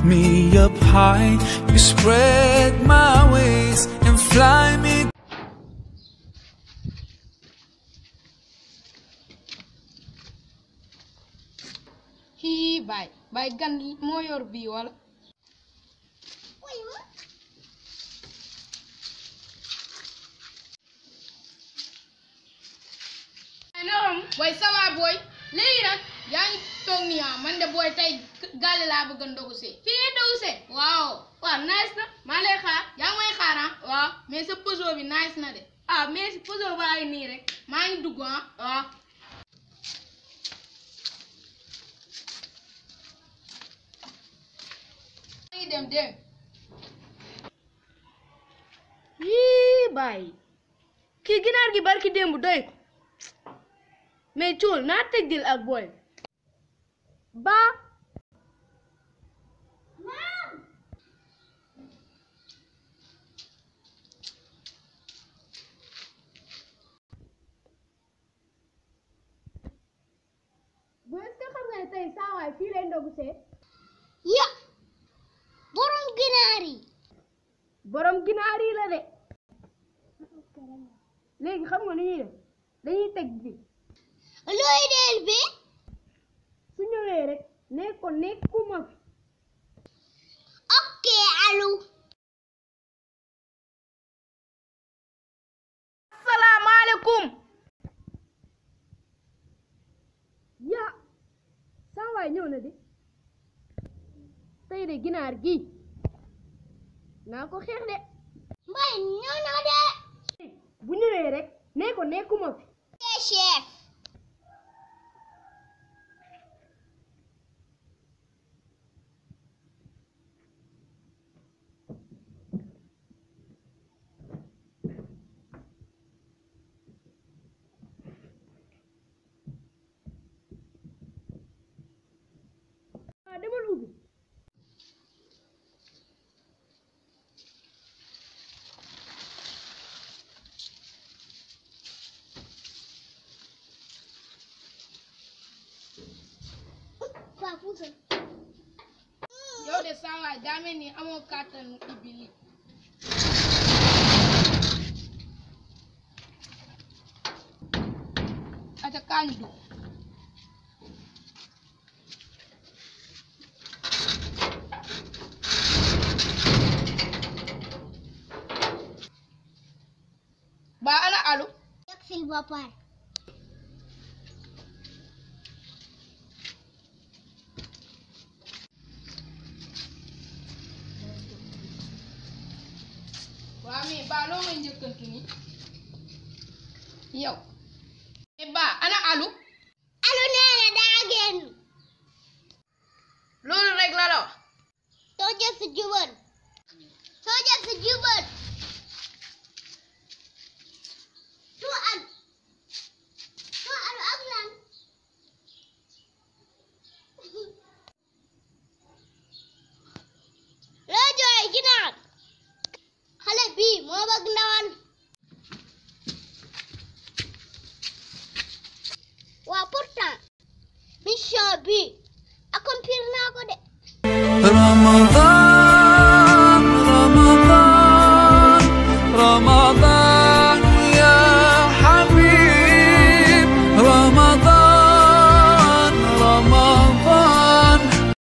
me up high. You spread my wings and fly me. hii baay baay gan moo yor bii wala naam booy ça va booy léegi nag yaa ngi toog nii ah man de booy tey gàlle laa bëgg a ndogu see fii ngay ndogu see waaw waaw nice na maa lay xaar yaa ngi may xaar ah waaw mais sa poso bi nice na de ah mais si poso baa ngi nii rek maa ngi dugg ah waaw maa ngi dem dem yii bàyyi kii ginaar gi barki démb doy ko mais cuul naa tëggil ak booy ba bu est-ce que xam nga ne tey saawaay fii lay ndogu see ya borom ginaar yi borom ginaar yi la de léegi xam nga ni ñuy def dañuy teg bi looy del bi su ñëwee rek ne ko nekkuma fi ok alu salaamaaleykum ya saa waay ñëw na de tey de ginaar gi naa ko xeex de mbay ñëw na de bu ñëwee rek ne ko nekkuma fi ok chef ah demal ubbi waa puusal yow de saa waay daa mel ni amoo kàttanu ibbi lii ata kaañu dugg ba ana alu yegg sil ba pare waa mais ba loo may njëkkantu ni yow mais ba ana alu alu nee na daa génn loolu rek la la wax soo jël si jubal soo jël si jubal tu al tu alu ak lan loo jooy ginaar xale bii moo bëgg ndawal waa pourtant mission bi accomplir naa ko de Ramadan.